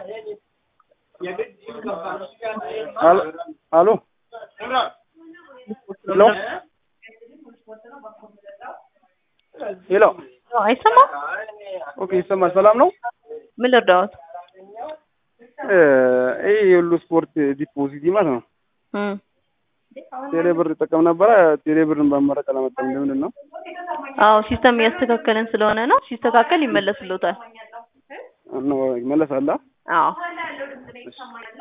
አሎ አሎ ሄሎ ሄሎ አይሰማም? ኦኬ ይሰማል። ሰላም ነው? ምን ልርዳዎት? ይህ የሁሉ ስፖርት ዲፖዚት ማለት ነው። እም ቴሌ ብር እጠቀም ነበረ። ቴሌ ብርን በመረቅ አላመጣም። ለምንድን ነው? አዎ ሲስተም እያስተካከልን ስለሆነ ነው። ሲስተካከል ይመለስልዎታል። ነው ይመለሳል። አዎ